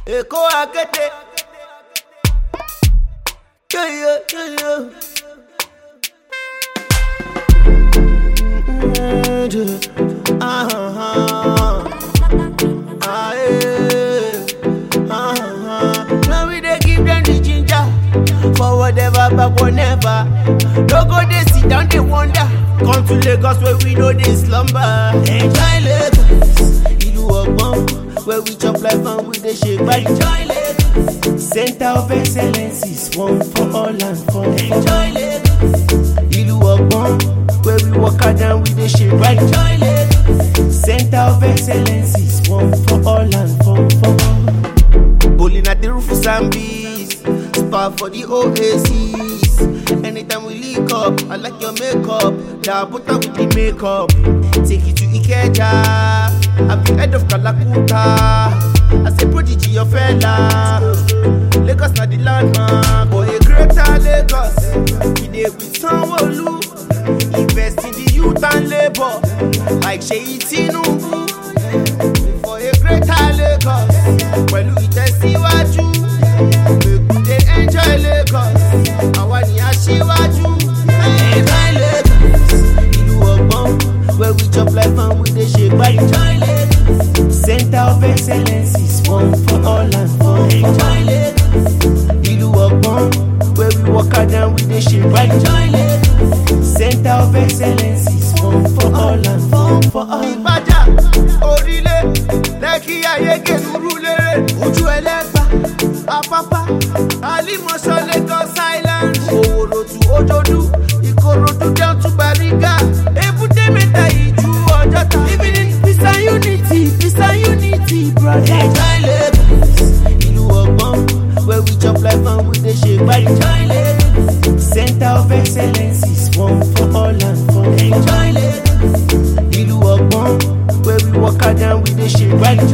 Èkó akéde. Yeah, yeah, yeah, yeah. Mm, uh-huh. Ah, yeah. Uh-huh. Now we dey give them the ginger for whatever, but whenever. No go dey sit down, dey wonder. Come to Lagos where we know dey slumber. Enjoy Lagos, ìlú ọgbọ́n, where we chop life and we dey shake body. Enjoy Lagos, center of excellence is one for all and fun. Enjoy Lagos, ìlú ọgbọ́n, where we work hard and we dey shake body. Enjoy Lagos, center of excellence is one for all and fun for all. Bowling at the roof of Zambis, spa for the Oasis. Anytime we link up, I like your makeup. Da butter with the makeup. Take you to Ikeja. I'm the head of Kalakuta. I say prodigy your fella. Lagos na the landmark. Boy, a greater Lagos. We dey with Sanwo-Olu. Invest in the youth and labor. Like Seyi Tinubu. For a greater Lagos. Pẹ̀lú ìtẹ̀síwájú. Make we dey enjoy Lagos. Àwa ni aṣíwájú. Enjoy Lagos. Ìlú ọgbọ́n. Where we chop life and we dey ṣe gbá. Enjoy Lagos. Center of excellence is one for all and fun. Enjoy Lagos. Ìlú ọgbọ́n. Where we work hard and we dey ṣe gbá. Enjoy Lagos. Center of excellence is one for all and fun for all. Ìbàjá orílẹ̀ lẹ́kí ayége nurulere ojú ẹlẹ́gbà apapa alimọ̀ṣọ́ Lagos Island òwòròtù òjòdú ìkòròdú down to Bariga èbúté mẹ́ta ìjú ọjọ́ta living in peace and unity peace and unity brother. Enjoy Lagos ìlú ọgbọ́n where we chop life and we dey ṣe gbáyé. Enjoy Lagos center of excellence is one for all and fun. Enjoy Lagos ìlú ọgbọ́n where we work hard and we dey ṣe gbáyé.